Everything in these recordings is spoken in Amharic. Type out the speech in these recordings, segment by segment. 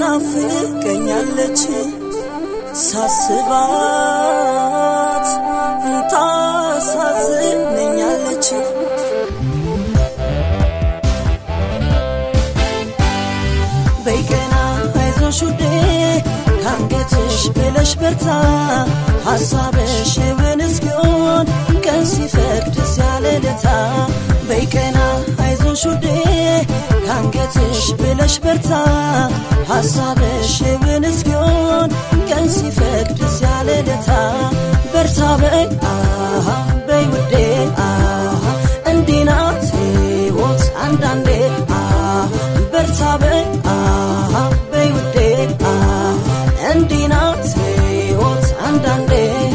ትናፍቀኛለች ሳስባት ታሳዝነኛለች በይቀና አይዞሽ ውዴ ካንገትሽ ብለሽ በርታ ሐሳብሽ እውን እስኪሆን ቀን ሲፈቅድ ሲያለለታ በይቀና አይዞሽ ውዴ ካንገትሽ ብለሽ በርታ ሐሳብሽ እውን እስኪሆን ቀን ሲፈቅድ ሲያለለታ በርታ በይ አሃ በይ ውዴ አሃ እንዲህ ናት ሕይወት አንዳንዴ አሃ በርታ በይ አሃ በይ ውዴ አሃ እንዲህ ናት ሕይወት አንዳንዴ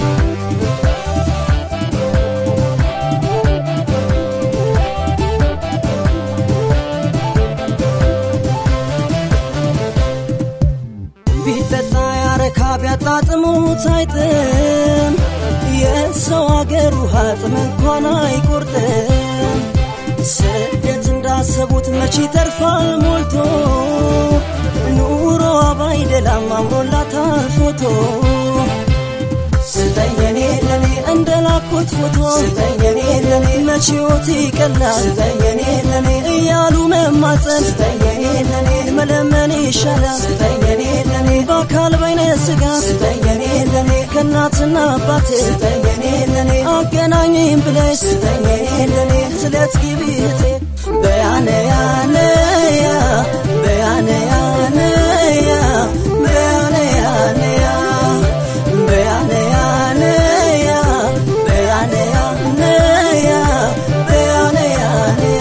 ቢጠጣ ያረካ ቢያጣጥሙት አይጥም የሰው አገር ውሃ ጥም እንኳን አይቆርጥም ስደት እንዳሰቡት መቼ ተርፋል ሞልቶ ኑሮዋ ባይደላም አምሮላታል ፎቶ ስጠኝ እኔ ለኔ እንደላኩት ፎቶ ስጠኝ እኔ ለኔ መቼ ሕይወት ይቀላል ስጠኝ እኔ ለኔ እያሉ መማፀን ስጠኝ እኔ ለኔ መለመን ይሻላል ስጠኝ እኔ ለኔ በአካል በይነ ስጋ ስጠኝ እኔ ለኔ ከእናትና አባቴ ስጠኝ እኔ ለኔ አገናኝም ብለሽ ስጠኝ እኔ ለኔ ስለት ግቢ እህቴ በያነ ያነያ በያነ ያነያ በያነ ያነያ በያነ ያነያ በያነ ያነያ በያነ ያነያ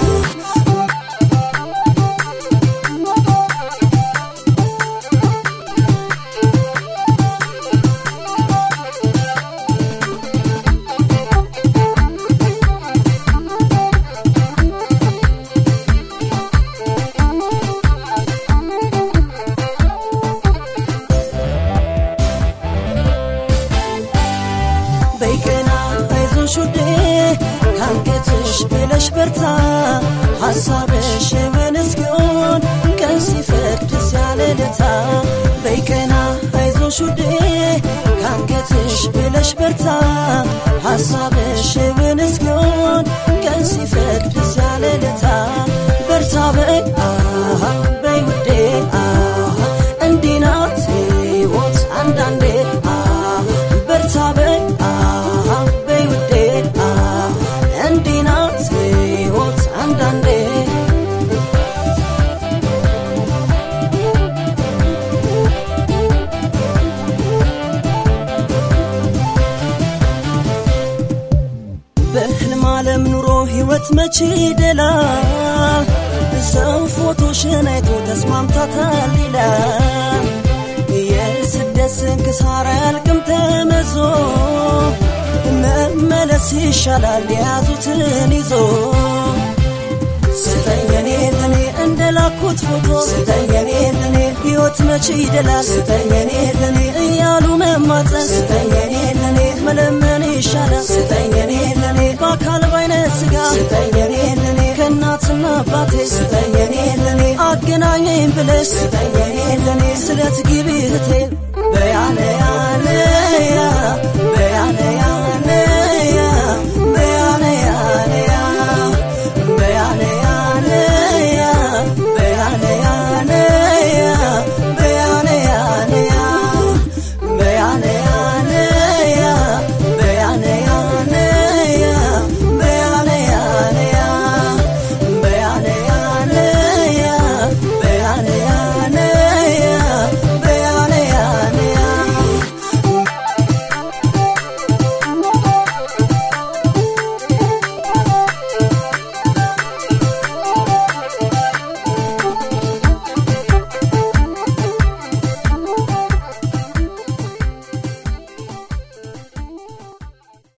በይቀና አይዞሽ ውዴ ካንገትሽ ብለሽ በርታ ሐሳብሽ እውን እስኪሆን ቀን ሲፈቅድ ሲያለለታ በይቀና አይዞሽ ውዴ ካንገትሽ ብለሽ በርታ ሐሳብሽ እውን እስኪሆን ቀን ሲፈቅድ ሲያለለታ በርታ በይ አሃ በይ ውዴ አሃ እንዲህ ናት ሕይወት አንዳንዴ አሃ በርታ በይ አሃ በይ ውዴ አሃ እንዲህ ናት ሕይወት አንዳንዴ በህልም ዓለም ኑሮ ሕይወት መቼ ይደላል ሰው ፎቶሽን አይቶ ተስማምታታል ይላል የስደት ስንክሳር አያልቅም ተመዞ መመለስ ይሻላል የያዙትን ይዞ ስጠኝ እኔ ለኔ እንደላኩት ፎቶ ስጠኝ እኔ ለኔ ሕይወት መቼ ይደላል ስጠኝ እኔ ለኔ እያሉ መማፀን ስጠኝ እኔ ለኔ መለመን ይሻላል ስጠኝ እኔ ለኔ በአካል ባይነ ስጋ ስጠኝ እኔ ለኔ ከእናትና አባቴ ስጠኝ እኔ ለኔ አገናኘኝ ብለሽ ስጠኝ እኔ ለኔ